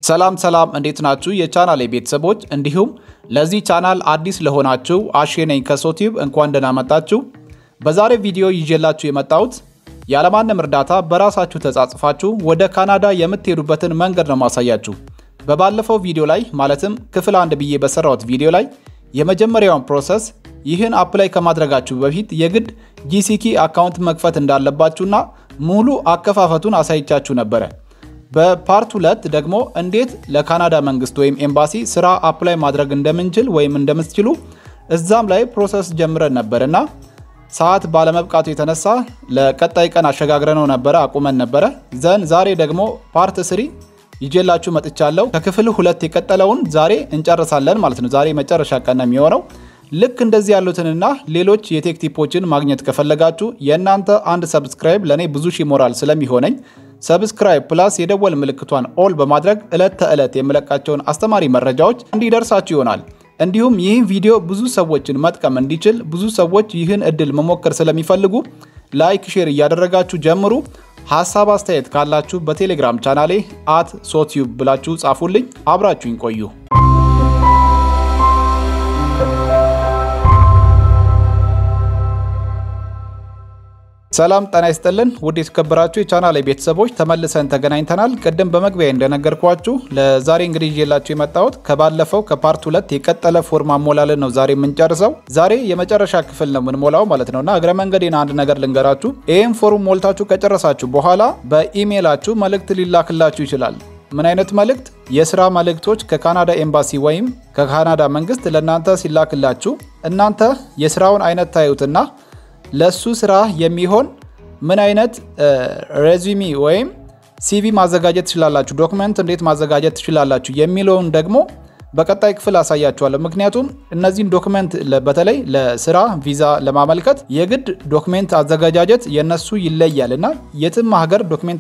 ሰላም ሰላም፣ እንዴት ናችሁ የቻናል ቤተሰቦች? እንዲሁም ለዚህ ቻናል አዲስ ለሆናችሁ አሼ ነኝ ከሶቲዩብ እንኳን ደህና መጣችሁ። በዛሬ ቪዲዮ ይዤላችሁ የመጣሁት ያለማንም እርዳታ በራሳችሁ ተጻጽፋችሁ ወደ ካናዳ የምትሄዱበትን መንገድ ነው ማሳያችሁ። በባለፈው ቪዲዮ ላይ ማለትም ክፍል አንድ ብዬ በሰራሁት ቪዲዮ ላይ የመጀመሪያውን ፕሮሰስ ይህን አፕላይ ከማድረጋችሁ በፊት የግድ ጂሲኪ አካውንት መክፈት እንዳለባችሁና ሙሉ አከፋፈቱን አሳይቻችሁ ነበረ። በፓርት ሁለት ደግሞ እንዴት ለካናዳ መንግስት ወይም ኤምባሲ ስራ አፕላይ ማድረግ እንደምንችል ወይም እንደምትችሉ እዛም ላይ ፕሮሰስ ጀምረን ነበር እና ሰዓት ባለመብቃቱ የተነሳ ለቀጣይ ቀን አሸጋግረነው ነበረ አቁመን ነበረ። ዘን ዛሬ ደግሞ ፓርት ስሪ ይዤላችሁ መጥቻለሁ። ከክፍል ሁለት የቀጠለውን ዛሬ እንጨርሳለን ማለት ነው። ዛሬ መጨረሻ ቀን ነው የሚሆነው። ልክ እንደዚህ ያሉትንና ሌሎች የቴክ ቲፖችን ማግኘት ከፈለጋችሁ የእናንተ አንድ ሰብስክራይብ ለእኔ ብዙ ሺህ ሞራል ስለሚሆነኝ ሰብስክራይብ ፕላስ የደወል ምልክቷን ኦል በማድረግ ዕለት ተዕለት የምለቃቸውን አስተማሪ መረጃዎች እንዲደርሳችሁ ይሆናል። እንዲሁም ይህን ቪዲዮ ብዙ ሰዎችን መጥቀም እንዲችል ብዙ ሰዎች ይህን እድል መሞከር ስለሚፈልጉ ላይክ፣ ሼር እያደረጋችሁ ጀምሩ። ሀሳብ አስተያየት ካላችሁ በቴሌግራም ቻናሌ አት ሶቲዩብ ብላችሁ ጻፉልኝ። አብራችሁኝ ቆዩ። ሰላም ጤና ይስጥልን ውድ የተከበራችሁ የቻናል ቤተሰቦች ተመልሰን ተገናኝተናል። ቅድም በመግቢያ እንደነገርኳችሁ ለዛሬ እንግዲህ ይዤላችሁ የመጣሁት ከባለፈው ከፓርት ሁለት የቀጠለ ፎርም አሞላልን ነው ዛሬ የምንጨርሰው። ዛሬ የመጨረሻ ክፍል ነው የምንሞላው ማለት ነው እና እግረ መንገዴን አንድ ነገር ልንገራችሁ። ይህም ፎርም ሞልታችሁ ከጨረሳችሁ በኋላ በኢሜይላችሁ መልእክት ሊላክላችሁ ይችላል። ምን አይነት መልእክት? የስራ መልእክቶች ከካናዳ ኤምባሲ ወይም ከካናዳ መንግስት ለእናንተ ሲላክላችሁ እናንተ የስራውን አይነት ታዩትና ለሱ ስራ የሚሆን ምን አይነት ሬዚሚ ወይም ሲቪ ማዘጋጀት ትችላላችሁ፣ ዶክመንት እንዴት ማዘጋጀት ትችላላችሁ የሚለውን ደግሞ በቀጣይ ክፍል አሳያችኋለሁ። ምክንያቱም እነዚህን ዶክመንት በተለይ ለስራ ቪዛ ለማመልከት የግድ ዶክሜንት አዘጋጃጀት የነሱ ይለያል እና የትም ሀገር ዶክሜንት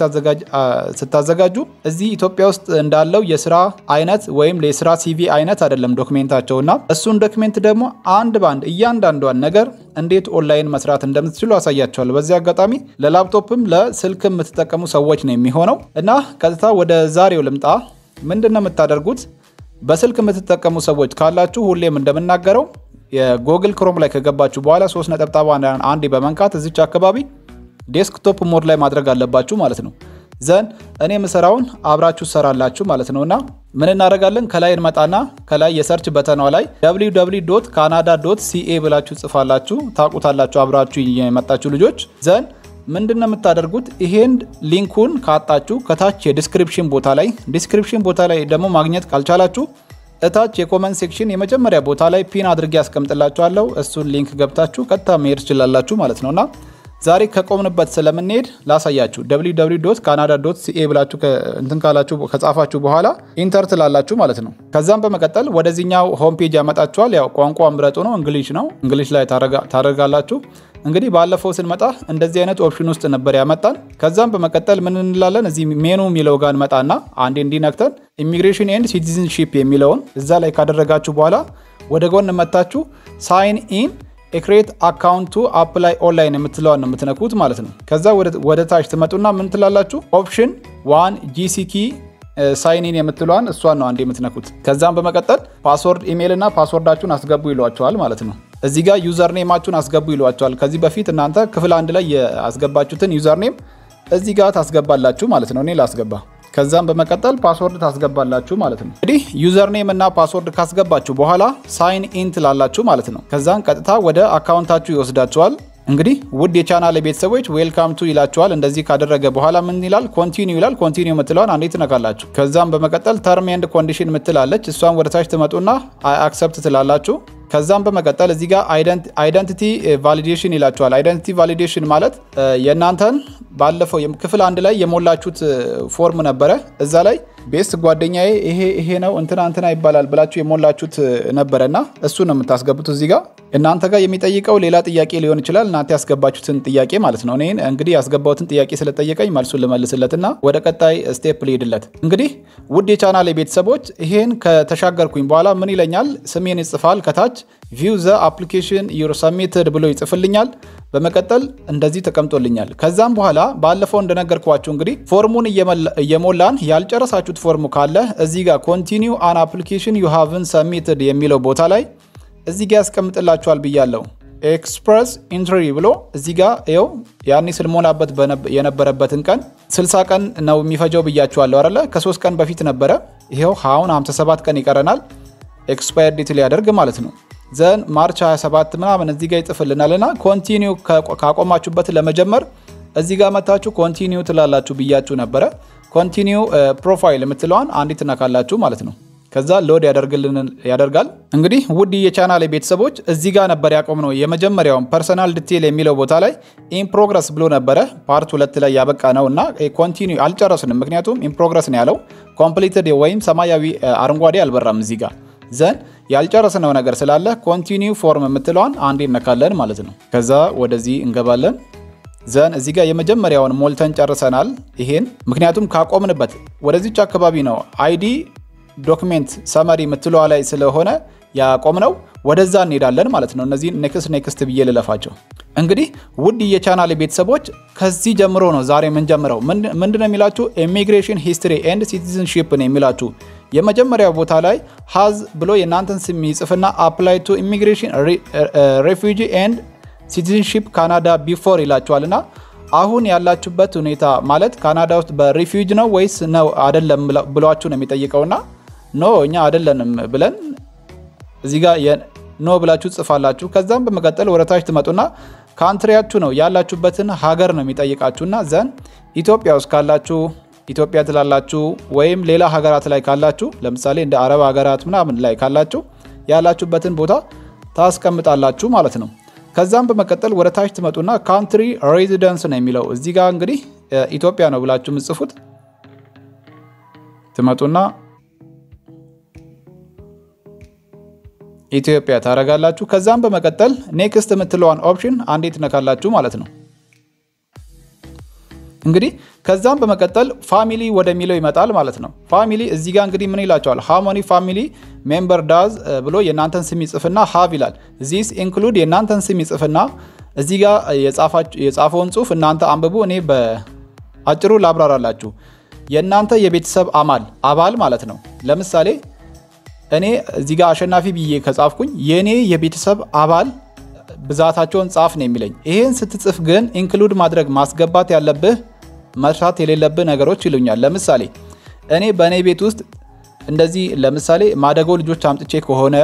ስታዘጋጁ እዚህ ኢትዮጵያ ውስጥ እንዳለው የስራ አይነት ወይም የስራ ሲቪ አይነት አይደለም ዶክሜንታቸው እና እሱን ዶክሜንት ደግሞ አንድ ባንድ እያንዳንዷን ነገር እንዴት ኦንላይን መስራት እንደምትችሉ አሳያቸዋለሁ። በዚህ አጋጣሚ ለላፕቶፕም ለስልክም የምትጠቀሙ ሰዎች ነው የሚሆነው እና ቀጥታ ወደ ዛሬው ልምጣ። ምንድን ነው የምታደርጉት? በስልክ የምትጠቀሙ ሰዎች ካላችሁ ሁሌም እንደምናገረው የጎግል ክሮም ላይ ከገባችሁ በኋላ ሶስት ነጠብጣብ አንዴ በመንካት እዚች አካባቢ ዴስክቶፕ ሞድ ላይ ማድረግ አለባችሁ ማለት ነው። ዘን እኔ የምሰራውን አብራችሁ ሰራላችሁ ማለት ነው እና ምን እናደርጋለን? ከላይ እንመጣና ከላይ የሰርች በተኗ ላይ www ካናዳ ሲኤ ብላችሁ ጽፋላችሁ። ታውቁታላችሁ አብራችሁ የመጣችሁ ልጆች ዘን ምንድን ነው የምታደርጉት? ይሄን ሊንኩን ካጣችሁ ከታች የዲስክሪፕሽን ቦታ ላይ ዲስክሪፕሽን ቦታ ላይ ደግሞ ማግኘት ካልቻላችሁ እታች የኮመንት ሴክሽን የመጀመሪያ ቦታ ላይ ፒን አድርጌ ያስቀምጥላችኋለሁ። እሱን ሊንክ ገብታችሁ ቀጥታ መሄድ ትችላላችሁ ማለት ነው እና ዛሬ ከቆምንበት ስለምንሄድ ላሳያችሁ። www ካናዳ ሲኤ ብላችሁ እንትን ካላችሁ ከጻፋችሁ በኋላ ኢንተር ትላላችሁ ማለት ነው። ከዛም በመቀጠል ወደዚህኛው ሆም ፔጅ ያመጣችኋል። ያው ቋንቋ ምረጡ ነው፣ እንግሊሽ ነው። እንግሊሽ ላይ ታደርጋላችሁ። እንግዲህ ባለፈው ስንመጣ እንደዚህ አይነት ኦፕሽን ውስጥ ነበር ያመጣን። ከዛም በመቀጠል ምን እንላለን? እዚህ ሜኑ የሚለው ጋር እንመጣና አንዴ እንዲነክተን ኢሚግሬሽን ኤንድ ሲቲዝንሺፕ የሚለውን እዛ ላይ ካደረጋችሁ በኋላ ወደ ጎን መታችሁ ሳይን ኢን ኤክሬት አካውንቱ አፕላይ ኦንላይን የምትለዋን ነው የምትነኩት ማለት ነው። ከዛ ወደ ታች ትመጡና ምን ትላላችሁ? ኦፕሽን ዋን ጂሲኪ ሳይኒን የምትለዋን እሷን ነው አንድ የምትነኩት። ከዛም በመቀጠል ፓስወርድ ኢሜይል እና ፓስወርዳችሁን አስገቡ ይሏቸዋል ማለት ነው። እዚህ ጋር ዩዘርኔማችሁን አስገቡ ይሏቸዋል። ከዚህ በፊት እናንተ ክፍል አንድ ላይ ያስገባችሁትን ዩዘርኔም እዚህ ጋር ታስገባላችሁ ማለት ነው። እኔ ላስገባ ከዛም በመቀጠል ፓስወርድ ታስገባላችሁ ማለት ነው። እንግዲህ ዩዘርኔም እና ፓስወርድ ካስገባችሁ በኋላ ሳይን ኢን ትላላችሁ ማለት ነው። ከዛም ቀጥታ ወደ አካውንታችሁ ይወስዳችኋል። እንግዲህ ውድ የቻናል ቤተሰቦች ዌልካም ቱ ይላችኋል። እንደዚህ ካደረገ በኋላ ምን ይላል? ኮንቲኒው ይላል። ኮንቲኒው የምትለዋን አንዴ ትነካላችሁ። ከዛም በመቀጠል ተርም ኤንድ ኮንዲሽን ምትላለች። እሷን ወደታች ትመጡና አክሰፕት ትላላችሁ። ከዛም በመቀጠል እዚህ ጋር አይደንቲቲ ቫሊዴሽን ይላችኋል። አይደንቲቲ ቫሊዴሽን ማለት የእናንተን ባለፈው ክፍል አንድ ላይ የሞላችሁት ፎርም ነበረ። እዛ ላይ ቤስት ጓደኛዬ ይሄ ይሄ ነው እንትና እንትና ይባላል ብላችሁ የሞላችሁት ነበረና እሱ ነው የምታስገቡት። እዚህ ጋር እናንተ ጋር የሚጠይቀው ሌላ ጥያቄ ሊሆን ይችላል። እናንተ ያስገባችሁትን ጥያቄ ማለት ነው። እኔ እንግዲህ ያስገባሁትን ጥያቄ ስለጠየቀኝ መልሱን ልመልስለትና ወደ ቀጣይ ስቴፕ ሊሄድለት። እንግዲህ ውድ የቻናል ቤተሰቦች ይሄን ከተሻገርኩኝ በኋላ ምን ይለኛል? ስሜን ይጽፋል ከታች ቪው ዘ አፕሊኬሽን ዩር ሰሚትድ ብሎ ይጽፍልኛል። በመቀጠል እንደዚህ ተቀምጦልኛል። ከዛም በኋላ ባለፈው እንደነገርኳችሁ እንግዲህ ፎርሙን እየሞላን ያልጨረሳችሁት ፎርሙ ካለ እዚህ ጋር ኮንቲኒው አን አፕሊኬሽን ዩ ሃቭን ሰሚትድ የሚለው ቦታ ላይ እዚህ ጋር ያስቀምጥላችኋል ብያለሁ። ኤክስፕረስ ኢንትሪ ብሎ እዚህ ጋር ይኸው ያኔ ስልሞላበት የነበረበትን ቀን 60 ቀን ነው የሚፈጀው ብያችኋለሁ አይደለ? ከሶስት ቀን በፊት ነበረ። ይኸው አሁን 57 ቀን ይቀረናል ኤክስፓየር ዴት ሊያደርግ ማለት ነው። ዘን ማርች 27 ምናምን እዚህ ጋር ይጽፍልናል እና ኮንቲኒው ካቆማችሁበት ለመጀመር እዚህ ጋር መታችሁ ኮንቲኒው ትላላችሁ ብያችሁ ነበረ። ኮንቲኒው ፕሮፋይል የምትለዋን አንዲት ትነካላችሁ ማለት ነው። ከዛ ሎድ ያደርጋል። እንግዲህ ውድ የቻናል ቤተሰቦች እዚህ ጋር ነበር ያቆምነው። የመጀመሪያውን ፐርሰናል ዲቴል የሚለው ቦታ ላይ ኢን ፕሮግረስ ብሎ ነበረ ፓርት ሁለት ላይ ያበቃ ነው እና ኮንቲኒው አልጨረስንም። ምክንያቱም ኢን ፕሮግረስ ነው ያለው ኮምፕሊትድ ወይም ሰማያዊ አረንጓዴ አልበራም እዚህ ጋር ዘን ያልጨረስነው ነገር ስላለ ኮንቲኒው ፎርም የምትለዋን አንዴ እነካለን ማለት ነው። ከዛ ወደዚህ እንገባለን። ዘን እዚህ ጋር የመጀመሪያውን ሞልተን ጨርሰናል። ይሄን ምክንያቱም ካቆምንበት ወደዚች አካባቢ ነው አይዲ ዶክሜንት ሰመሪ የምትለዋ ላይ ስለሆነ ያቆምነው ወደዛ እንሄዳለን ማለት ነው። እነዚህን ኔክስት ኔክስት ብዬ ልለፋቸው። እንግዲህ ውድ የቻናል ቤተሰቦች ከዚህ ጀምሮ ነው ዛሬ የምንጀምረው። ምንድነው የሚላችሁ ኢሚግሬሽን ሂስትሪ ኤንድ ሲቲዝንሺፕ ነው የሚላችሁ። የመጀመሪያው ቦታ ላይ ሀዝ ብሎ የእናንተን ስም ይጽፍና አፕላይ ቱ ኢሚግሬሽን ሬፊጂ ኤንድ ሲቲዝንሺፕ ካናዳ ቢፎር ይላችኋልና አሁን ያላችሁበት ሁኔታ ማለት ካናዳ ውስጥ በሪፊውጅ ነው ወይስ ነው አይደለም ብሏችሁ ነው የሚጠይቀውና ኖ እኛ አይደለንም ብለን እዚህ ጋር ኖ ብላችሁ ጽፋላችሁ። ከዛም በመቀጠል ወደታች ትመጡና ካንትሪያችሁ ነው ያላችሁበትን ሀገር ነው የሚጠይቃችሁና ዘን ኢትዮጵያ ውስጥ ካላችሁ ኢትዮጵያ ትላላችሁ፣ ወይም ሌላ ሀገራት ላይ ካላችሁ ለምሳሌ እንደ አረብ ሀገራት ምናምን ላይ ካላችሁ ያላችሁበትን ቦታ ታስቀምጣላችሁ ማለት ነው። ከዛም በመቀጠል ወደ ታች ትመጡና ካንትሪ ሬዚደንስ ነው የሚለው እዚህ ጋር እንግዲህ ኢትዮጵያ ነው ብላችሁ የምጽፉት ትመጡና ኢትዮጵያ ታረጋላችሁ። ከዛም በመቀጠል ኔክስት የምትለዋን ኦፕሽን አንዴ ትነካላችሁ ማለት ነው። እንግዲህ ከዛም በመቀጠል ፋሚሊ ወደሚለው ይመጣል ማለት ነው። ፋሚሊ እዚህ ጋር እንግዲህ ምን ይላቸዋል? ሃሞኒ ፋሚሊ ሜምበር ዳዝ ብሎ የእናንተን ስም ይጽፍና ሀቭ ይላል። ዚስ ኢንክሉድ የእናንተን ስም ይጽፍና እዚህ ጋር የጻፈውን ጽሁፍ እናንተ አንብቡ። እኔ በአጭሩ ላብራራላችሁ። የእናንተ የቤተሰብ አማል አባል ማለት ነው። ለምሳሌ እኔ እዚህ ጋር አሸናፊ ብዬ ከጻፍኩኝ የእኔ የቤተሰብ አባል ብዛታቸውን ጻፍ ነው የሚለኝ። ይሄን ስትጽፍ ግን ኢንክሉድ ማድረግ ማስገባት ያለብህ መስራት የሌለብህ ነገሮች ይሉኛል። ለምሳሌ እኔ በእኔ ቤት ውስጥ እንደዚህ ለምሳሌ ማደጎ ልጆች አምጥቼ ከሆነ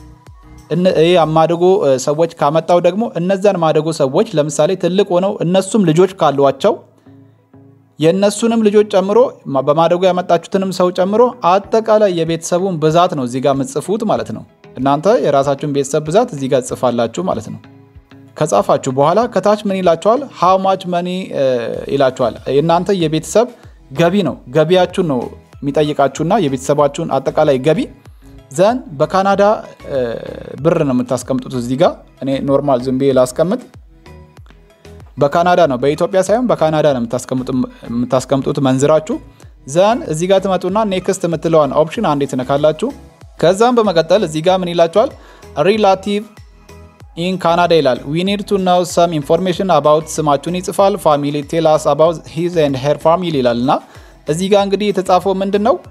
ማደጎ ሰዎች ካመጣው ደግሞ እነዛን ማደጎ ሰዎች ለምሳሌ ትልቅ ሆነው እነሱም ልጆች ካሏቸው የእነሱንም ልጆች ጨምሮ በማደጎ ያመጣችሁትንም ሰው ጨምሮ አጠቃላይ የቤተሰቡን ብዛት ነው እዚህ ጋር የምትጽፉት ማለት ነው። እናንተ የራሳችሁን ቤተሰብ ብዛት እዚህ ጋር ጽፋላችሁ ማለት ነው። ከጻፋችሁ በኋላ ከታች ምን ይላችኋል? ሃው ማች መኒ ይላችኋል። የእናንተ የቤተሰብ ገቢ ነው ገቢያችሁን ነው የሚጠይቃችሁና የቤተሰባችሁን አጠቃላይ ገቢ ዘን በካናዳ ብር ነው የምታስቀምጡት። እዚህ ጋር እኔ ኖርማል ዝም ብዬ ላስቀምጥ። በካናዳ ነው በኢትዮጵያ ሳይሆን በካናዳ ነው የምታስቀምጡት መንዝራችሁ። ዘን እዚህ ጋር ትመጡና ኔክስት የምትለዋን ኦፕሽን አንዴ ትነካላችሁ። ከዛም በመቀጠል እዚህ ጋር ምን ይላችኋል? ሪላቲቭ ኢን ካናዳ ይላል። ዊ ኒድ ቱ ናው ሰም ኢንፎርሜሽን አባውት ስማችሁን ይጽፋል። ፋሚሊ ቴላስ አባውት ሂዝ ኤንድ ሄር ፋሚሊ ይላል እና እዚህ ጋር እንግዲህ የተጻፈው ምንድን ነው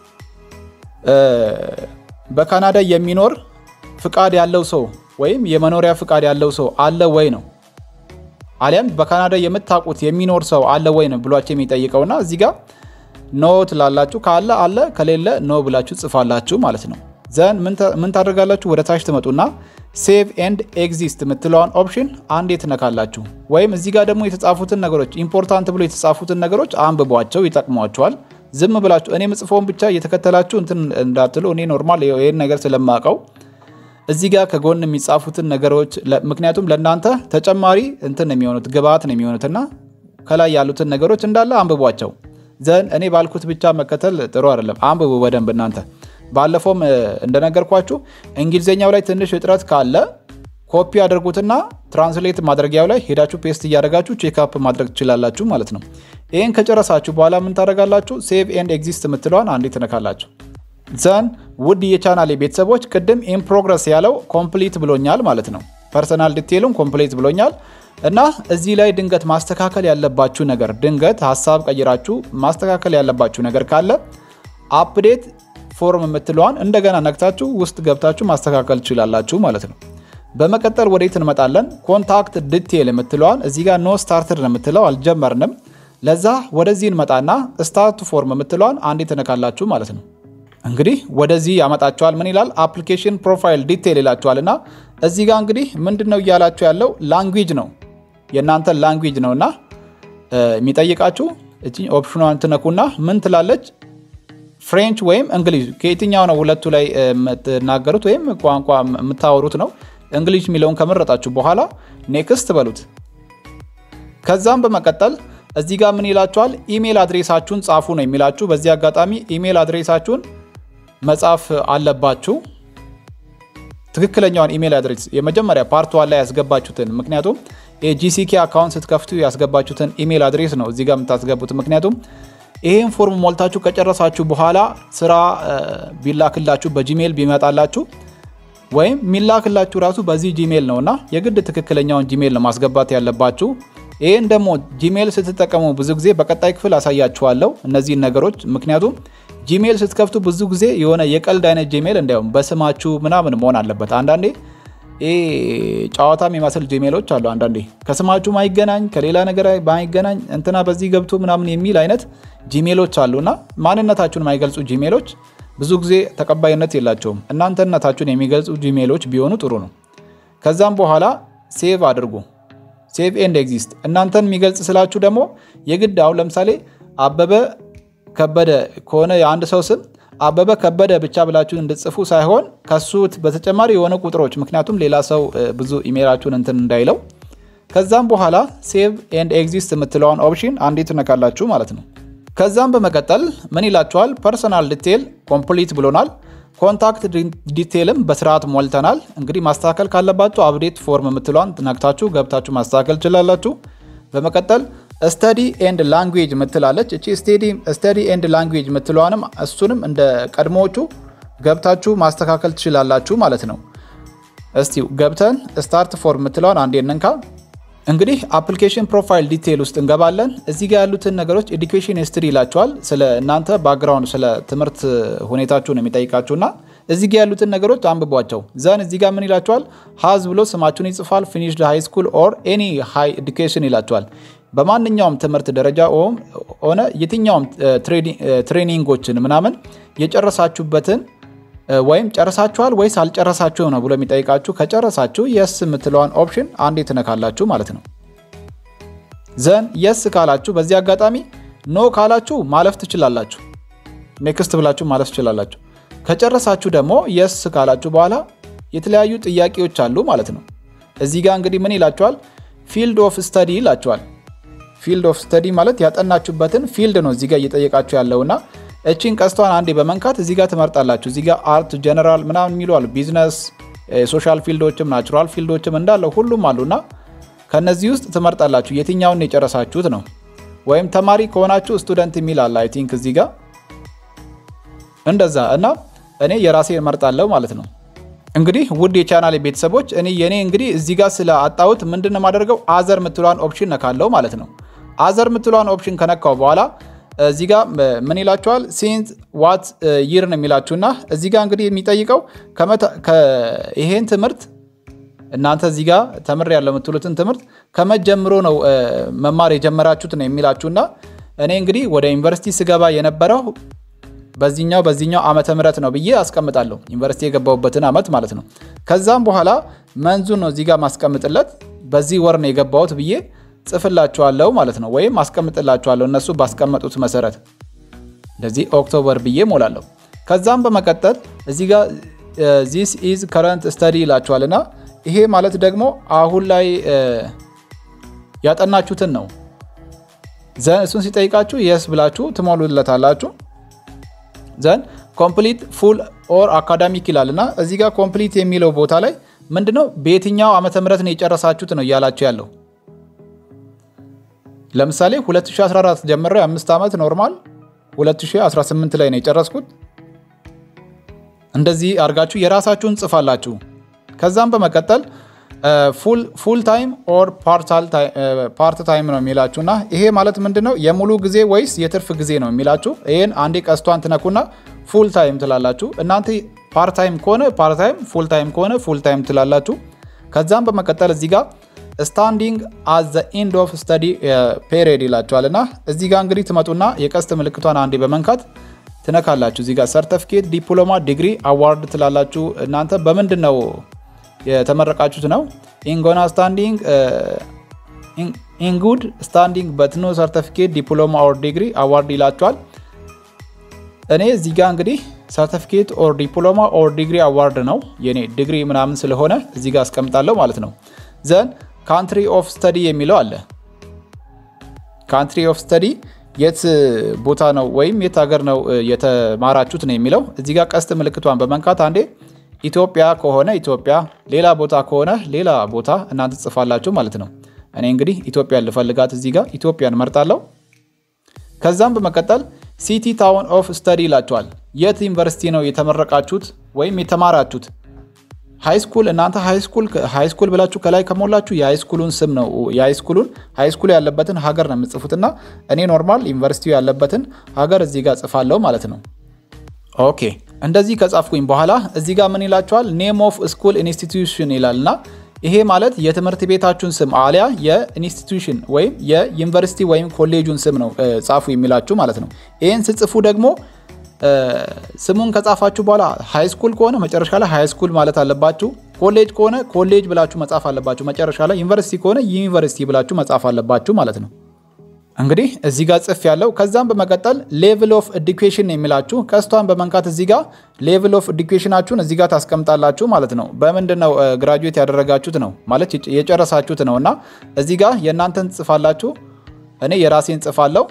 በካናዳ የሚኖር ፍቃድ ያለው ሰው ወይም የመኖሪያ ፍቃድ ያለው ሰው አለ ወይ ነው አሊያም በካናዳ የምታውቁት የሚኖር ሰው አለ ወይ ነው ብሏቸው የሚጠይቀውና እዚህ ጋር ኖ ትላላችሁ። ካለ አለ፣ ከሌለ ኖ ብላችሁ ጽፋላችሁ ማለት ነው። ዘን ምን ታደርጋላችሁ? ወደ ታች ትመጡና ሴቭ ኤንድ ኤግዚስት የምትለዋን ኦፕሽን አንዴ ትነካላችሁ። ወይም እዚህ ጋር ደግሞ የተጻፉትን ነገሮች ኢምፖርታንት ብሎ የተጻፉትን ነገሮች አንብቧቸው፣ ይጠቅሟቸዋል። ዝም ብላችሁ እኔ ምጽፎውን ብቻ እየተከተላችሁ እንትን እንዳትሉ። እኔ ኖርማል ይህን ነገር ስለማውቀው እዚህ ጋር ከጎን የሚጻፉትን ነገሮች ምክንያቱም ለእናንተ ተጨማሪ እንትን ነው የሚሆኑት ግብአት ነው የሚሆኑት እና ከላይ ያሉትን ነገሮች እንዳለ አንብቧቸው። ዘን እኔ ባልኩት ብቻ መከተል ጥሩ አይደለም። አንብቡ በደንብ እናንተ። ባለፈውም እንደነገርኳችሁ እንግሊዝኛው ላይ ትንሽ እጥረት ካለ ኮፒ አድርጉትና ትራንስሌት ማድረጊያው ላይ ሄዳችሁ ፔስት እያደረጋችሁ ቼክአፕ ማድረግ ትችላላችሁ ማለት ነው። ይህን ከጨረሳችሁ በኋላ ምን ታደርጋላችሁ? ሴቭ ኤንድ ኤግዚስት የምትለዋን አንዴ ትነካላችሁ። ዘን ውድ የቻናሌ ቤተሰቦች ቅድም ኢን ፕሮግረስ ያለው ኮምፕሊት ብሎኛል ማለት ነው። ፐርሰናል ዲቴይሉን ኮምፕሌት ብሎኛል። እና እዚህ ላይ ድንገት ማስተካከል ያለባችሁ ነገር ድንገት ሀሳብ ቀይራችሁ ማስተካከል ያለባችሁ ነገር ካለ አፕዴት ፎርም የምትለዋን እንደገና ነክታችሁ ውስጥ ገብታችሁ ማስተካከል ትችላላችሁ ማለት ነው። በመቀጠል ወዴት እንመጣለን? ኮንታክት ዲቴይል የምትለዋን እዚህ ጋር ኖ ስታርትድ ነው የምትለው አልጀመርንም። ለዛ ወደዚህ እንመጣና ስታርት ፎርም የምትለዋን አንዴ ትነካላችሁ ማለት ነው። እንግዲህ ወደዚህ ያመጣችኋል። ምን ይላል? አፕሊኬሽን ፕሮፋይል ዲቴይል ይላችኋል። እና እዚህ ጋር እንግዲህ ምንድን ነው እያላችሁ ያለው ላንጉጅ ነው የእናንተ ላንጉጅ ነው እና የሚጠይቃችሁ እቺ ኦፕሽኗን ትነኩና ምን ትላለች? ፍሬንች ወይም እንግሊዝ ከየትኛው ነው ሁለቱ ላይ የምትናገሩት ወይም ቋንቋ የምታወሩት ነው። እንግሊዝ የሚለውን ከመረጣችሁ በኋላ ኔክስት በሉት። ከዛም በመቀጠል እዚህ ጋር ምን ይላችኋል? ኢሜል አድሬሳችሁን ጻፉ ነው የሚላችሁ። በዚህ አጋጣሚ ኢሜል አድሬሳችሁን መጻፍ አለባችሁ። ትክክለኛውን ኢሜል አድሬስ የመጀመሪያ ፓርት ዋን ላይ ያስገባችሁትን ምክንያቱም የጂሲኬ አካውንት ስትከፍቱ ያስገባችሁትን ኢሜል አድሬስ ነው እዚህ ጋር የምታስገቡት። ምክንያቱም ይህን ፎርም ሞልታችሁ ከጨረሳችሁ በኋላ ስራ ቢላክላችሁ በጂሜል ቢመጣላችሁ ወይም የሚላክላችሁ ራሱ በዚህ ጂሜል ነው እና የግድ ትክክለኛውን ጂሜል ነው ማስገባት ያለባችሁ። ይህን ደግሞ ጂሜል ስትጠቀሙ ብዙ ጊዜ በቀጣይ ክፍል አሳያችኋለሁ እነዚህን ነገሮች። ምክንያቱም ጂሜል ስትከፍቱ ብዙ ጊዜ የሆነ የቀልድ አይነት ጂሜል እንዲያውም በስማችሁ ምናምን መሆን አለበት። አንዳንዴ ጨዋታ የሚመስል ጂሜሎች አሉ። አንዳንዴ ከስማችሁ ማይገናኝ ከሌላ ነገር ማይገናኝ እንትና በዚህ ገብቶ ምናምን የሚል አይነት ጂሜሎች አሉ እና ማንነታችሁን የማይገልጹ ጂሜሎች ብዙ ጊዜ ተቀባይነት የላቸውም። እናንተነታችሁን የሚገልጹ ጂሜሎች ቢሆኑ ጥሩ ነው። ከዛም በኋላ ሴቭ አድርጉ። ሴቭ ኤንድ ኤግዚስት እናንተን የሚገልጽ ስላችሁ ደግሞ የግድ አሁን ለምሳሌ አበበ ከበደ ከሆነ የአንድ ሰው ስም አበበ ከበደ ብቻ ብላችሁ እንድጽፉ ሳይሆን ከሱ በተጨማሪ የሆነ ቁጥሮች፣ ምክንያቱም ሌላ ሰው ብዙ ኢሜይላችሁን እንትን እንዳይለው። ከዛም በኋላ ሴቭ ኤንድ ኤግዚስት የምትለውን ኦፕሽን አንዴ ትነካላችሁ ማለት ነው። ከዛም በመቀጠል ምን ይላችኋል? ፐርሰናል ዲቴይል ኮምፕሊት ብሎናል። ኮንታክት ዲቴይልም በስርዓት ሞልተናል። እንግዲህ ማስተካከል ካለባችሁ አፕዴት ፎርም የምትለዋን ነክታችሁ ገብታችሁ ማስተካከል ትችላላችሁ። በመቀጠል ስተዲ ኤንድ ላንጉዌጅ ምትላለች። እቺ ስተዲ ኤንድ ላንጉዌጅ ምትለዋንም እሱንም እንደ ቀድሞዎቹ ገብታችሁ ማስተካከል ትችላላችሁ ማለት ነው። እስቲ ገብተን ስታርት ፎርም ምትለዋን አንዴ እንንካ። እንግዲህ አፕሊኬሽን ፕሮፋይል ዲቴይል ውስጥ እንገባለን። እዚህ ጋር ያሉትን ነገሮች ኤዱኬሽን ሂስትሪ ይላቸዋል። ስለ እናንተ ባክግራውንድ ስለ ትምህርት ሁኔታችሁ ነው የሚጠይቃችሁና እዚህ ጋር ያሉትን ነገሮች አንብቧቸው። ዘን እዚህ ጋር ምን ይላቸዋል? ሀዝ ብሎ ስማችሁን ይጽፋል። ፊኒሽድ ሃይ ስኩል ኦር ኤኒ ሃይ ኤዱኬሽን ይላቸዋል። በማንኛውም ትምህርት ደረጃ ሆነ የትኛውም ትሬኒንጎችን ምናምን የጨረሳችሁበትን ወይም ጨረሳችኋል ወይስ አልጨረሳችሁ ነው ብሎ የሚጠይቃችሁ። ከጨረሳችሁ የስ የምትለዋን ኦፕሽን አንዴ ትነካላችሁ ማለት ነው። ዘን የስ ካላችሁ በዚህ አጋጣሚ ኖ ካላችሁ ማለፍ ትችላላችሁ። ኔክስት ብላችሁ ማለፍ ትችላላችሁ። ከጨረሳችሁ ደግሞ የስ ካላችሁ በኋላ የተለያዩ ጥያቄዎች አሉ ማለት ነው። እዚህ ጋር እንግዲህ ምን ይላችኋል? ፊልድ ኦፍ ስተዲ ይላችኋል። ፊልድ ኦፍ ስተዲ ማለት ያጠናችሁበትን ፊልድ ነው እዚህ ጋር እየጠየቃችሁ ያለውና እቺን ቀስቷን አንዴ በመንካት እዚህ ጋር ትመርጣላችሁ። እዚህ ጋር አርት፣ ጀነራል ምናምን የሚሉ አሉ። ቢዝነስ፣ ሶሻል ፊልዶችም ናቹራል ፊልዶችም እንዳለው ሁሉም አሉና ከነዚህ ውስጥ ትመርጣላችሁ የትኛውን የጨረሳችሁት ነው። ወይም ተማሪ ከሆናችሁ ስቱደንት የሚል አለ አይ ቲንክ እዚህ ጋር እንደዛ እና እኔ የራሴ እመርጣለሁ ማለት ነው። እንግዲህ ውድ የቻናል ቤተሰቦች እኔ የኔ እንግዲህ እዚህ ጋር ስለ አጣሁት ምንድን ነው የማደርገው አዘር ምትሏን ኦፕሽን ነካለው ማለት ነው። አዘር ምትሏን ኦፕሽን ከነካው በኋላ እዚህ ጋር ምን ይላችኋል? ሲንስ ዋት ይር ነው የሚላችሁና እዚህ ጋር እንግዲህ የሚጠይቀው ይሄን ትምህርት እናንተ እዚህ ጋር ተምር ያለው የምትሉትን ትምህርት ከመጀምሮ ነው መማር የጀመራችሁት ነው የሚላችሁና እኔ እንግዲህ ወደ ዩኒቨርሲቲ ስገባ የነበረው በዚህኛው በዚህኛው ዓመተ ምህረት ነው ብዬ አስቀምጣለሁ። ዩኒቨርሲቲ የገባሁበትን ዓመት ማለት ነው። ከዛም በኋላ መንዙን ነው እዚህ ጋር ማስቀምጥለት በዚህ ወር ነው የገባሁት ብዬ ጽፍላችኋለሁ ማለት ነው። ወይም አስቀምጥላችኋለሁ እነሱ ባስቀመጡት መሰረት እንደዚህ ኦክቶበር ብዬ ሞላለሁ። ከዛም በመቀጠል እዚህ ጋር ዚስ ኢዝ ከረንት ስተዲ ይላችኋልና ይሄ ማለት ደግሞ አሁን ላይ ያጠናችሁትን ነው። ዘን እሱን ሲጠይቃችሁ የስ ብላችሁ ትሞሉለታላችሁ። ዘን ኮምፕሊት ፉል ኦር አካዳሚክ ይላል እና እዚህ ጋር ኮምፕሊት የሚለው ቦታ ላይ ምንድነው በየትኛው ዓመተ ምህረት ነው የጨረሳችሁት ነው እያላችሁ ያለው። ለምሳሌ 2014 ጀምሮ የአምስት ዓመት ኖርማል 2018 ላይ ነው የጨረስኩት። እንደዚህ አድርጋችሁ የራሳችሁን ጽፋላችሁ። ከዛም በመቀጠል ፉል ታይም ኦር ፓርት ታይም ነው የሚላችሁ እና ይሄ ማለት ምንድን ነው የሙሉ ጊዜ ወይስ የትርፍ ጊዜ ነው የሚላችሁ። ይህን አንዴ ቀስቷን ትነኩና ፉል ታይም ትላላችሁ። እናንተ ፓርት ታይም ከሆነ ፓርት ታይም፣ ፉል ታይም ከሆነ ፉል ታይም ትላላችሁ። ከዛም በመቀጠል እዚህ ጋር ስታንዲንግ አት ዘ ኢንድ ኦፍ ስተዲ ፔሪድ ይላችኋል እና እዚህ ጋር እንግዲህ ትመጡና የቀስት ምልክቷን አንዴ በመንካት ትነካላችሁ። እዚህ ጋር ሰርተፊኬት፣ ዲፕሎማ፣ ዲግሪ፣ አዋርድ ትላላችሁ። እናንተ በምንድን ነው የተመረቃችሁት ነው ኢንጎና ስታንዲንግ ኢንጉድ ስታንዲንግ በትኖ ሰርተፊኬት ዲፕሎማ ኦር ዲግሪ አዋርድ ይላችኋል። እኔ እዚህ ጋር እንግዲህ ሰርቲፊኬት ኦር ዲፕሎማ ኦር ዲግሪ አዋርድ ነው የኔ ዲግሪ ምናምን ስለሆነ እዚህ ጋር አስቀምጣለሁ ማለት ነው። ዘን ካንትሪ ኦፍ ስተዲ የሚለው አለ። ካንትሪ ኦፍ ስተዲ የት ቦታ ነው ወይም የት ሀገር ነው የተማራችሁት ነው የሚለው እዚህ ጋር ቀስት ምልክቷን በመንካት አንዴ ኢትዮጵያ ከሆነ ኢትዮጵያ፣ ሌላ ቦታ ከሆነ ሌላ ቦታ እናንተ ጽፋላችሁ ማለት ነው። እኔ እንግዲህ ኢትዮጵያን ልፈልጋት እዚህ ጋር ኢትዮጵያን መርጣለሁ። ከዛም በመቀጠል ሲቲ ታውን ኦፍ ስተዲ ይላችኋል። የት ዩኒቨርሲቲ ነው የተመረቃችሁት ወይም የተማራችሁት? ሃይስኩል እናንተ ሃይስኩል ብላችሁ ከላይ ከሞላችሁ የሃይስኩሉን ስም ነው የሃይስኩሉን ሃይስኩል ያለበትን ሀገር ነው የምጽፉትና እኔ ኖርማል ዩኒቨርሲቲው ያለበትን ሀገር እዚህ ጋር ጽፋለሁ ማለት ነው። ኦኬ እንደዚህ ከጻፍኩኝ በኋላ እዚህ ጋር ምን ይላችኋል? ኔም ኦፍ ስኩል ኢንስቲትዩሽን ይላልና ይሄ ማለት የትምህርት ቤታችሁን ስም አሊያ የኢንስቲትዩሽን ወይም የዩኒቨርሲቲ ወይም ኮሌጁን ስም ነው ጻፉ የሚላችሁ ማለት ነው። ይህን ስጽፉ ደግሞ ስሙን ከጻፋችሁ በኋላ ሃይስኩል ከሆነ መጨረሻ ላይ ሃይስኩል ማለት አለባችሁ። ኮሌጅ ከሆነ ኮሌጅ ብላችሁ መጻፍ አለባችሁ መጨረሻ ላይ። ዩኒቨርሲቲ ከሆነ ዩኒቨርሲቲ ብላችሁ መጻፍ አለባችሁ ማለት ነው። እንግዲህ እዚህ ጋር ጽፍ ያለው ከዛም በመቀጠል ሌቭል ኦፍ ኤዱኬሽን የሚላችሁ ቀስቷን በመንካት እዚህ ጋር ሌቭል ኦፍ ኤዱኬሽናችሁን እዚህ ጋር ታስቀምጣላችሁ ማለት ነው። በምንድን ነው ግራጁዌት ያደረጋችሁት ነው ማለት የጨረሳችሁት ነው እና እዚህ ጋር የእናንተን ጽፋላችሁ። እኔ የራሴን ጽፋለሁ።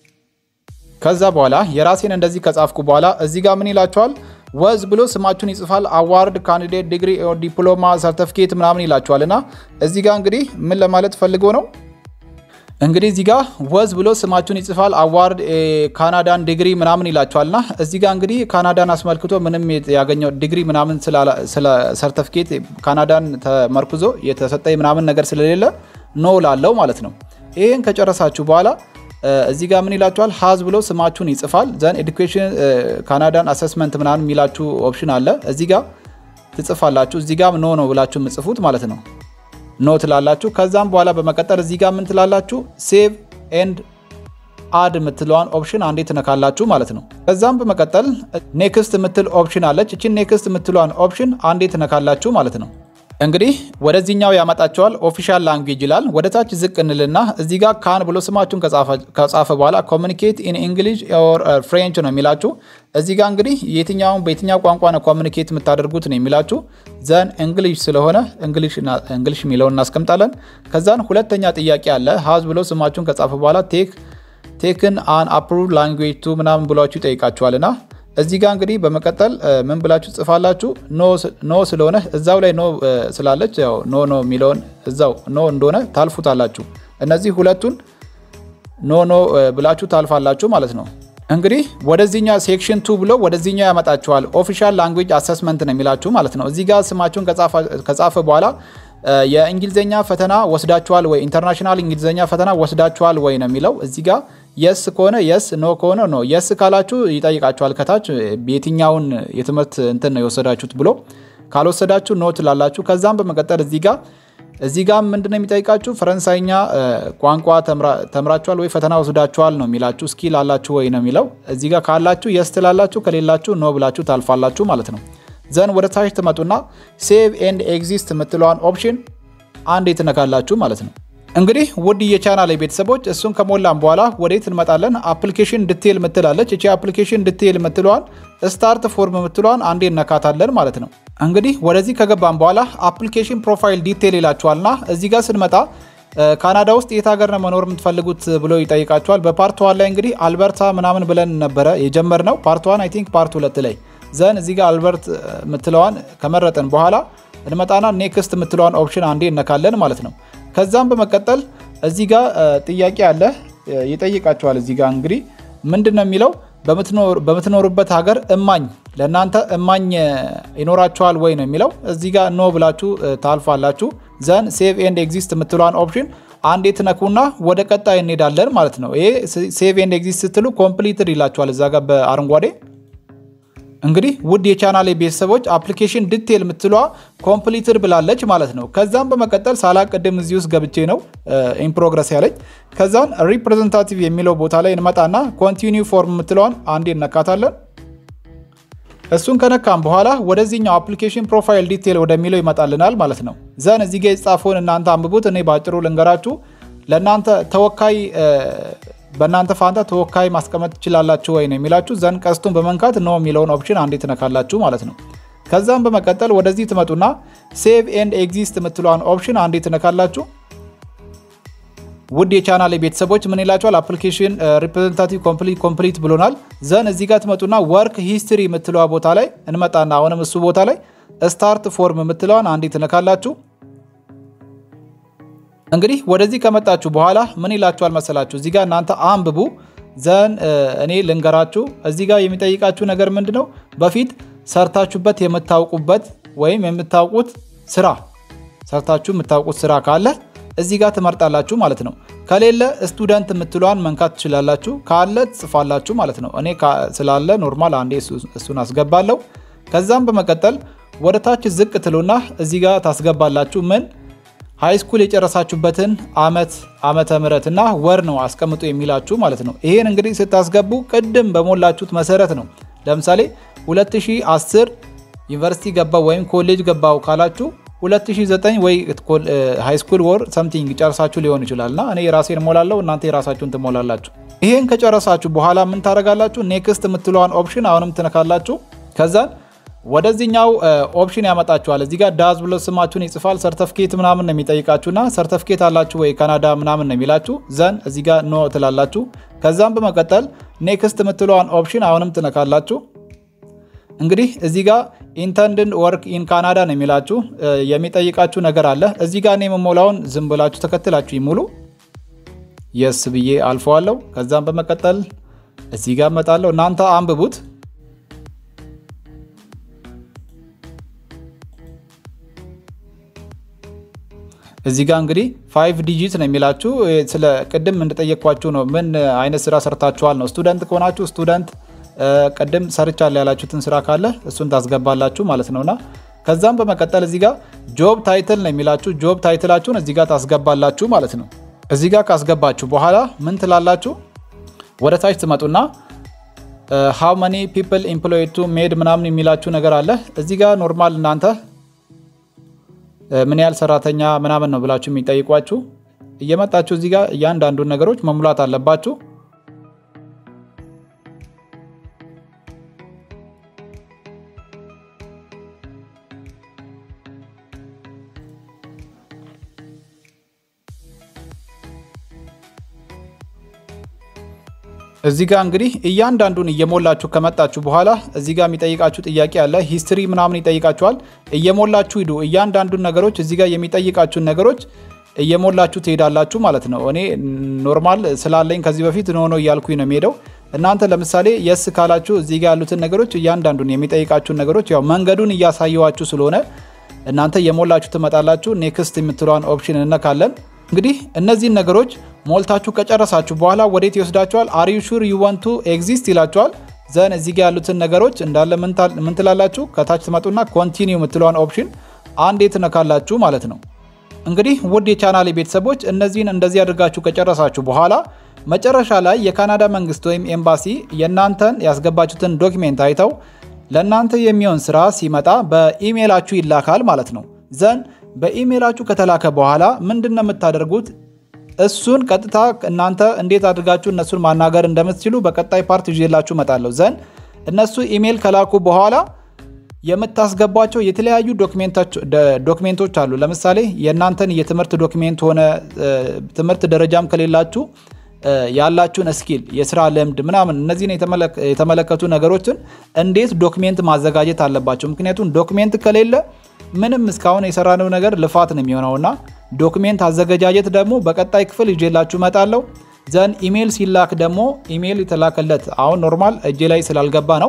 ከዛ በኋላ የራሴን እንደዚህ ከጻፍኩ በኋላ እዚህ ጋር ምን ይላችኋል? ወዝ ብሎ ስማችሁን ይጽፋል። አዋርድ፣ ካንዲዴት፣ ዲግሪ፣ ዲፕሎማ፣ ሰርተፊኬት ምናምን ይላችኋል እና እዚህ ጋር እንግዲህ ምን ለማለት ፈልጎ ነው እንግዲህ እዚህ ጋር ወዝ ብሎ ስማችሁን ይጽፋል። አዋርድ ካናዳን ዲግሪ ምናምን ይላችኋልና እዚህ ጋር እንግዲህ ካናዳን አስመልክቶ ምንም ያገኘው ዲግሪ ምናምን ስለ ሰርተፊኬት ካናዳን ተመርኩዞ የተሰጠኝ ምናምን ነገር ስለሌለ ኖ ላለው ማለት ነው። ይህን ከጨረሳችሁ በኋላ እዚህ ጋር ምን ይላችኋል? ሀዝ ብሎ ስማችሁን ይጽፋል። ዘን ኤዱኬሽን ካናዳን አሰስመንት ምናምን የሚላችሁ ኦፕሽን አለ። እዚህ ጋር ትጽፋላችሁ። እዚህ ጋር ኖ ነው ብላችሁ የምጽፉት ማለት ነው ኖ ትላላችሁ። ከዛም በኋላ በመቀጠል እዚህ ጋር ምን ትላላችሁ? ሴቭ ኤንድ አድ የምትለዋን ኦፕሽን አንዴ ትነካላችሁ ማለት ነው። ከዛም በመቀጠል ኔክስት የምትል ኦፕሽን አለች። እችን ኔክስት የምትለዋን ኦፕሽን አንዴ ትነካላችሁ ማለት ነው። እንግዲህ ወደዚህኛው ያመጣቸዋል። ኦፊሻል ላንጉጅ ይላል። ወደ ታች ዝቅ እንልና እዚህ ጋር ካን ብሎ ስማችሁን ከጻፈ በኋላ ኮሚኒኬት ኢን እንግሊሽ ኦር ፍሬንች ነው የሚላችሁ። እዚህ ጋር እንግዲህ የትኛውን በየትኛው ቋንቋ ነው ኮሚኒኬት የምታደርጉት ነው የሚላችሁ። ዘን እንግሊሽ ስለሆነ እንግሊሽ የሚለውን እናስቀምጣለን። ከዛን ሁለተኛ ጥያቄ አለ። ሀዝ ብሎ ስማችሁን ከጻፈ በኋላ ቴክ ቴክን አን አፕሩቭ ላንጉጅ ቱ ምናምን ብሏችሁ ይጠይቃችኋልና እዚህ ጋር እንግዲህ በመቀጠል ምን ብላችሁ ጽፋላችሁ? ኖ ስለሆነ እዛው ላይ ኖ ስላለች ያው ኖ ኖ የሚለውን እዛው ኖ እንደሆነ ታልፉታላችሁ። እነዚህ ሁለቱን ኖ ኖ ብላችሁ ታልፋላችሁ ማለት ነው። እንግዲህ ወደዚህኛው ሴክሽን ቱ ብሎ ወደዚህኛው ያመጣችኋል። ኦፊሻል ላንጉጅ አሰስመንት ነው የሚላችሁ ማለት ነው። እዚህ ጋር ስማችሁን ከጻፈ በኋላ የእንግሊዝኛ ፈተና ወስዳችኋል ወይ ኢንተርናሽናል እንግሊዝኛ ፈተና ወስዳችኋል ወይ ነው የሚለው እዚህ ጋር የስ ከሆነ የስ ኖ ከሆነ ኖ። የስ ካላችሁ ይጠይቃችኋል ከታች የትኛውን የትምህርት እንትን ነው የወሰዳችሁት ብሎ ካልወሰዳችሁ ኖ ትላላችሁ። ከዛም በመቀጠል እዚህ ጋር እዚህ ጋር ምንድነው የሚጠይቃችሁ ፈረንሳይኛ ቋንቋ ተምራችኋል ወይ ፈተና ወስዳችኋል ነው የሚላችሁ። ስኪል አላችሁ ወይ ነው የሚለው እዚህ ጋር ካላችሁ የስ ትላላችሁ፣ ከሌላችሁ ኖ ብላችሁ ታልፋላችሁ ማለት ነው። ዘን ወደ ታች ትመጡና ሴቭ ኤንድ ኤግዚስት የምትለዋን ኦፕሽን አንዴ ትነካላችሁ ማለት ነው። እንግዲህ ውድ የቻናል ቤተሰቦች እሱን ከሞላን በኋላ ወዴት እንመጣለን? አፕሊኬሽን ዲቴል ምትላለች። እቺ አፕሊኬሽን ዲቴል ምትለዋን ስታርት ፎርም ምትለዋን አንዴ እነካታለን ማለት ነው። እንግዲህ ወደዚህ ከገባን በኋላ አፕሊኬሽን ፕሮፋይል ዲቴል ይላችኋልና እዚህ ጋር ስንመጣ ካናዳ ውስጥ የት ሀገር ነው መኖር የምትፈልጉት ብሎ ይጠይቃችኋል። በፓርት ዋን ላይ እንግዲህ አልበርታ ምናምን ብለን ነበረ የጀመርነው። ፓርት ዋን አይ ቲንክ ፓርት ሁለት ላይ ዘን እዚህ ጋር አልበርት ምትለዋን ከመረጥን በኋላ እንመጣና ኔክስት ምትለዋን ኦፕሽን አንዴ እነካለን ማለት ነው። ከዛም በመቀጠል እዚህ ጋር ጥያቄ አለ ይጠይቃቸዋል። እዚህ ጋር እንግዲህ ምንድን ነው የሚለው በምትኖሩበት ሀገር እማኝ ለእናንተ እማኝ ይኖራቸዋል ወይ ነው የሚለው። እዚህ ጋር ኖ ብላችሁ ታልፋላችሁ። ዘን ሴቭ ኤንድ ኤግዚስት የምትሏን ኦፕሽን አንዴ ትነኩና ወደ ቀጣይ እንሄዳለን ማለት ነው። ይሄ ሴቭ ኤንድ ኤግዚስት ስትሉ ኮምፕሊትድ ይላችኋል እዛ ጋር በአረንጓዴ እንግዲህ ውድ የቻናሌ ቤተሰቦች አፕሊኬሽን ዲቴል የምትሏ ኮምፕሊትድ ብላለች ማለት ነው። ከዛም በመቀጠል ሳላቅድም እዚህ ውስጥ ገብቼ ነው ኢንፕሮግረስ ያለች። ከዛን ሪፕሬዘንታቲቭ የሚለው ቦታ ላይ እንመጣና ኮንቲኒው ፎርም የምትለዋን አንዴ እነካታለን። እሱን ከነካም በኋላ ወደዚህኛው አፕሊኬሽን ፕሮፋይል ዲቴል ወደሚለው ይመጣልናል ማለት ነው። ዘን እዚህ ጋ የተጻፈውን እናንተ አንብቡት። እኔ በአጭሩ ልንገራችሁ። ለእናንተ ተወካይ በእናንተ ፋንታ ተወካይ ማስቀመጥ ትችላላችሁ ወይ ነው የሚላችሁ። ዘን ቀስቱን በመንካት ነው የሚለውን ኦፕሽን አንዴ ትነካላችሁ ማለት ነው። ከዛም በመቀጠል ወደዚህ ትመጡና ሴቭ ኤንድ ኤግዚስት የምትለዋን ኦፕሽን አንዴ ትነካላችሁ። ውድ የቻናል ቤተሰቦች ምን ይላችኋል? አፕሊኬሽን ሪፕሬዘንታቲቭ ኮምፕሊት ኮምፕሊት ብሎናል። ዘን እዚህ ጋር ትመጡና ወርክ ሂስትሪ የምትለዋ ቦታ ላይ እንመጣና አሁንም እሱ ቦታ ላይ ስታርት ፎርም የምትለዋን አንዴ ትነካላችሁ። እንግዲህ ወደዚህ ከመጣችሁ በኋላ ምን ይላችኋል መሰላችሁ? እዚህ ጋር እናንተ አንብቡ። ዘን እኔ ልንገራችሁ። እዚህ ጋር የሚጠይቃችሁ ነገር ምንድን ነው? በፊት ሰርታችሁበት የምታውቁበት ወይም የምታውቁት ስራ ሰርታችሁ የምታውቁት ስራ ካለ እዚህ ጋር ትመርጣላችሁ ማለት ነው። ከሌለ ስቱደንት የምትሏን መንካት ትችላላችሁ። ካለ ትጽፋላችሁ ማለት ነው። እኔ ስላለ ኖርማል አንዴ እሱን አስገባለሁ። ከዛም በመቀጠል ወደ ታች ዝቅ ትሉና እዚህ ጋር ታስገባላችሁ ምን ሃይስኩል የጨረሳችሁበትን አመት ዓመተ ምህረት እና ወር ነው አስቀምጡ የሚላችሁ ማለት ነው። ይሄን እንግዲህ ስታስገቡ ቅድም በሞላችሁት መሰረት ነው። ለምሳሌ 2010 ዩኒቨርሲቲ ገባው ወይም ኮሌጅ ገባው ካላችሁ 2009 ወይ ሃይስኩል ወር ሰምቲንግ ጨርሳችሁ ሊሆን ይችላል እና እኔ የራሴን እሞላለሁ፣ እናንተ የራሳችሁን ትሞላላችሁ። ይሄን ከጨረሳችሁ በኋላ ምን ታደርጋላችሁ? ኔክስት የምትለዋን ኦፕሽን አሁንም ትነካላችሁ። ከዛን ወደዚህኛው ኦፕሽን ያመጣችኋል። እዚህ ጋር ዳዝ ብሎ ስማችሁን ይጽፋል። ሰርተፍኬት ምናምን ነው የሚጠይቃችሁና ሰርተፍኬት አላችሁ ወይ ካናዳ ምናምን ነው የሚላችሁ። ዘን እዚህ ጋር ኖ ትላላችሁ። ከዛም በመቀጠል ኔክስት የምትለዋን ኦፕሽን አሁንም ትነካላችሁ። እንግዲህ እዚህ ጋር ኢንተንድን ወርክ ኢን ካናዳ ነው የሚላችሁ። የሚጠይቃችሁ ነገር አለ እዚህ ጋር እኔ የምሞላውን ዝም ብላችሁ ተከትላችሁ ይሙሉ። የስ ብዬ አልፈዋለሁ። ከዛም በመቀጠል እዚህ ጋር እመጣለሁ። እናንተ አንብቡት። እዚህ ጋር እንግዲህ ፋይቭ ዲጂት ነው የሚላችሁ። ስለ ቅድም እንደጠየቅኳችሁ ነው። ምን አይነት ስራ ሰርታችኋል ነው። ስቱደንት ከሆናችሁ ስቱደንት ቅድም ሰርቻለሁ ያላችሁትን ስራ ካለ እሱን ታስገባላችሁ ማለት ነውና ከዛም በመቀጠል እዚህ ጋር ጆብ ታይትል ነው የሚላችሁ። ጆብ ታይትላችሁን እዚህ ጋር ታስገባላችሁ ማለት ነው። እዚህ ጋር ካስገባችሁ በኋላ ምን ትላላችሁ? ወደ ታች ትመጡና ሃው መኒ ፒፕል ኢምፕሎይድ ቱ ሜድ ምናምን የሚላችሁ ነገር አለ። እዚህ ጋር ኖርማል እናንተ ምን ያህል ሰራተኛ ምናምን ነው ብላችሁ የሚጠይቋችሁ እየመጣችሁ እዚህ ጋር እያንዳንዱን ነገሮች መሙላት አለባችሁ። እዚህ ጋር እንግዲህ እያንዳንዱን እየሞላችሁ ከመጣችሁ በኋላ እዚህ ጋር የሚጠይቃችሁ ጥያቄ አለ። ሂስትሪ ምናምን ይጠይቃችኋል። እየሞላችሁ ሂዱ። እያንዳንዱን ነገሮች እዚህ ጋር የሚጠይቃችሁን ነገሮች እየሞላችሁ ትሄዳላችሁ ማለት ነው። እኔ ኖርማል ስላለኝ ከዚህ በፊት ኖ እያልኩኝ ነው የሚሄደው። እናንተ ለምሳሌ የስ ካላችሁ እዚህ ጋር ያሉትን ነገሮች እያንዳንዱን የሚጠይቃችሁን ነገሮች ያው መንገዱን እያሳየዋችሁ ስለሆነ እናንተ እየሞላችሁ ትመጣላችሁ። ኔክስት የምትለዋን ኦፕሽን እነካለን። እንግዲህ እነዚህን ነገሮች ሞልታችሁ ከጨረሳችሁ በኋላ ወዴት ይወስዳችኋል? አር ዩ ሹር ዩ ዋንት ቱ ኤግዚስት ይላችኋል። ዘን እዚህ ጋር ያሉትን ነገሮች እንዳለ ምን ትላላችሁ? ከታች ትመጡና ኮንቲኒው የምትለዋን ኦፕሽን አንዴ ትነካላችሁ ማለት ነው። እንግዲህ ውድ የቻናሌ ቤተሰቦች እነዚህን እንደዚህ አድርጋችሁ ከጨረሳችሁ በኋላ መጨረሻ ላይ የካናዳ መንግስት ወይም ኤምባሲ የእናንተን ያስገባችሁትን ዶኪሜንት አይተው ለእናንተ የሚሆን ስራ ሲመጣ በኢሜይላችሁ ይላካል ማለት ነው። ዘን በኢሜይላችሁ ከተላከ በኋላ ምንድን ነው የምታደርጉት? እሱን ቀጥታ እናንተ እንዴት አድርጋችሁ እነሱን ማናገር እንደምትችሉ በቀጣይ ፓርት ይዤላችሁ እመጣለሁ። ዘን እነሱ ኢሜይል ከላኩ በኋላ የምታስገቧቸው የተለያዩ ዶክሜንቶች አሉ። ለምሳሌ የእናንተን የትምህርት ዶክሜንት ሆነ ትምህርት ደረጃም ከሌላችሁ ያላችሁን ስኪል፣ የስራ ልምድ ምናምን እነዚህን የተመለከቱ ነገሮችን እንዴት ዶክሜንት ማዘጋጀት አለባቸው። ምክንያቱም ዶክሜንት ከሌለ ምንም እስካሁን የሰራነው ነገር ልፋት ነው የሚሆነውና ዶክሜንት አዘገጃጀት ደግሞ በቀጣይ ክፍል ይዤላችሁ እመጣለሁ። ዘን ኢሜይል ሲላክ ደግሞ ኢሜይል የተላከለት አሁን ኖርማል እጄ ላይ ስላልገባ ነው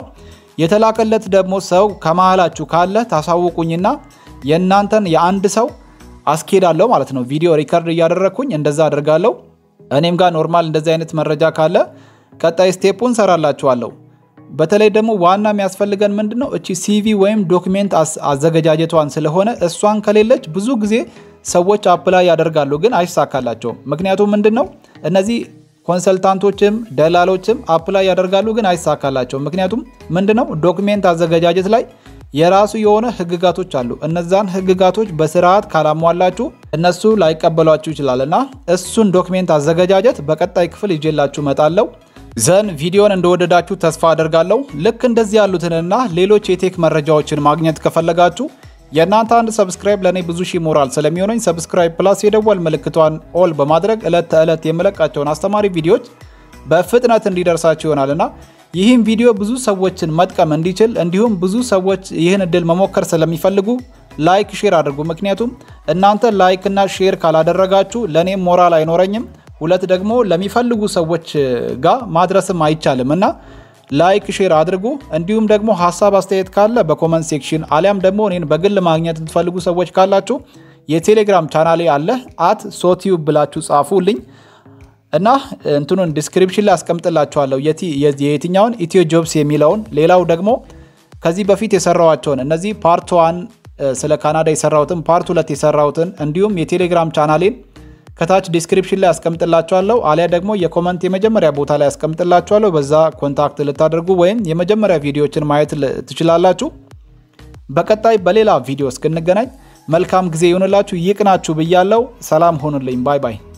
የተላከለት ደግሞ ሰው ከመሃላችሁ ካለ ታሳውቁኝና የእናንተን የአንድ ሰው አስኬዳለሁ ማለት ነው። ቪዲዮ ሪከርድ እያደረግኩኝ እንደዛ አደርጋለሁ። እኔም ጋር ኖርማል እንደዚህ አይነት መረጃ ካለ ቀጣይ ስቴፑን ሰራላችኋለሁ። በተለይ ደግሞ ዋና የሚያስፈልገን ምንድን ነው እቺ ሲቪ ወይም ዶክሜንት አዘገጃጀቷን ስለሆነ እሷን ከሌለች ብዙ ጊዜ ሰዎች አፕላይ ያደርጋሉ፣ ግን አይሳካላቸውም። ምክንያቱም ምንድን ነው እነዚህ ኮንሰልታንቶችም ደላሎችም አፕላይ ያደርጋሉ፣ ግን አይሳካላቸውም። ምክንያቱም ምንድን ነው ዶክሜንት አዘገጃጀት ላይ የራሱ የሆነ ህግጋቶች አሉ። እነዛን ህግጋቶች በስርዓት ካላሟላችሁ እነሱ ላይቀበሏችሁ ይችላል እና እሱን ዶክሜንት አዘገጃጀት በቀጣይ ክፍል ይዤላችሁ እመጣለሁ። ዘን ቪዲዮን እንደወደዳችሁ ተስፋ አደርጋለሁ። ልክ እንደዚህ ያሉትንና ሌሎች የቴክ መረጃዎችን ማግኘት ከፈለጋችሁ የእናንተ አንድ ሰብስክራይብ ለእኔ ብዙ ሺህ ሞራል ስለሚሆነኝ ሰብስክራይብ ፕላስ የደወል ምልክቷን ኦል በማድረግ ዕለት ተዕለት የምለቃቸውን አስተማሪ ቪዲዮዎች በፍጥነት እንዲደርሳችሁ ይሆናልና ይህም ቪዲዮ ብዙ ሰዎችን መጥቀም እንዲችል እንዲሁም ብዙ ሰዎች ይህን እድል መሞከር ስለሚፈልጉ ላይክ፣ ሼር አድርጉ። ምክንያቱም እናንተ ላይክ እና ሼር ካላደረጋችሁ ለእኔም ሞራል አይኖረኝም፣ ሁለት ደግሞ ለሚፈልጉ ሰዎች ጋር ማድረስም አይቻልም እና ላይክ ሼር አድርጉ። እንዲሁም ደግሞ ሀሳብ አስተያየት ካለ በኮመንት ሴክሽን አሊያም ደግሞ እኔን በግል ማግኘት የምትፈልጉ ሰዎች ካላችሁ የቴሌግራም ቻናሌ አለ አት ሶቲዩብ ብላችሁ ጻፉልኝ እና እንትኑን ዲስክሪፕሽን ላይ አስቀምጥላችኋለሁ የየትኛውን ኢትዮ ጆብስ የሚለውን ሌላው ደግሞ ከዚህ በፊት የሰራዋቸውን እነዚህ ፓርት ዋን ስለ ካናዳ የሰራሁትን ፓርት ሁለት የሰራሁትን እንዲሁም የቴሌግራም ቻናሌን ከታች ዲስክሪፕሽን ላይ አስቀምጥላችኋለሁ አሊያ ደግሞ የኮመንት የመጀመሪያ ቦታ ላይ አስቀምጥላችኋለሁ። በዛ ኮንታክት ልታደርጉ ወይም የመጀመሪያ ቪዲዮዎችን ማየት ትችላላችሁ። በቀጣይ በሌላ ቪዲዮ እስክንገናኝ መልካም ጊዜ ይሁንላችሁ። ይቅናችሁ ብያለው። ሰላም ሆኑልኝ። ባይ ባይ